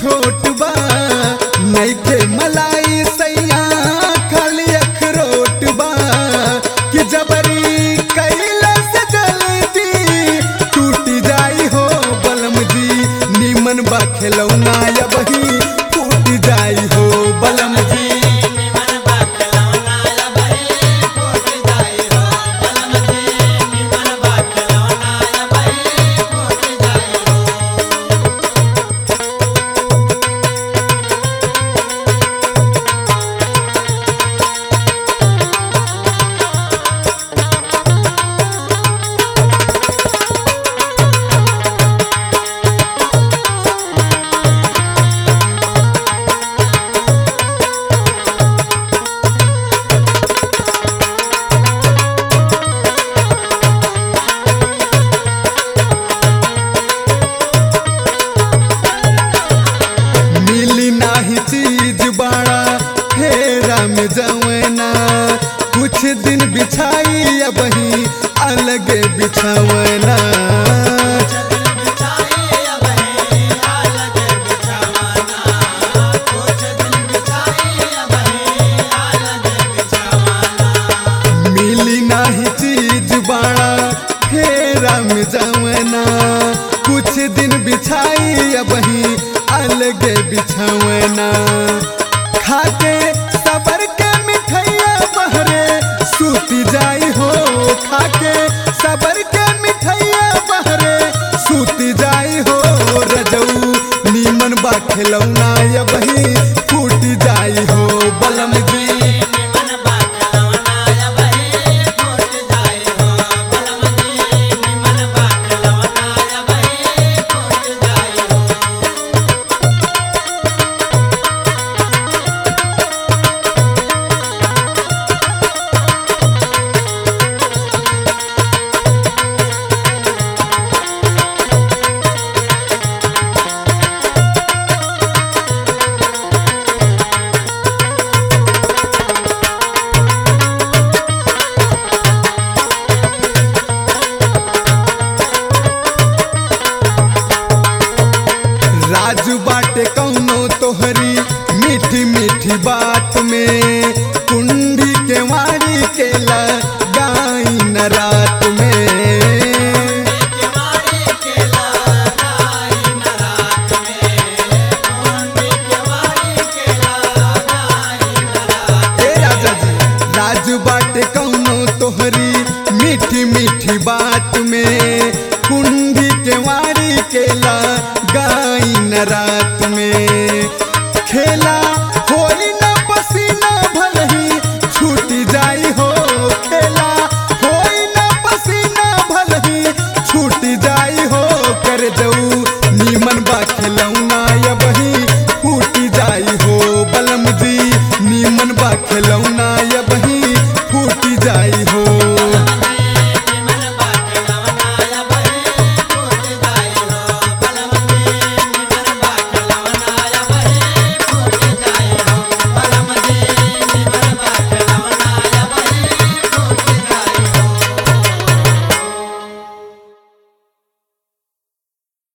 छोट बा नइखे मलाई सैया खाली अखरोट बा कि जबरी कैला से जल्दी टूट जाई हो बलम जी नीमन बा खिलौना या बही फूट जाई हो बलम जी मिली नाही चीज बाड़ा फेरा में जवना कुछ दिन बिछाई अब ही अलगे बिछावना मिली नाही चीज बाड़ा फेरा में जवना कुछ दिन बिछाई अब ही अलगे बिछावना खाके सबर के मिठैया बहरे सूती जाई हो खाके सबर के मिठैया बहरे सूती जाई हो रजऊ नीमन बा खिलौना या बही फूट जाई हो बलम जी राजू बाटे कौनो तोहरी मीठी मीठी बात में कुंडी के वारी के लगाई न रात में ए राजा जी राजू बाटे कौनो तोहरी मीठी मीठी बात में कुंडी के वारी के ला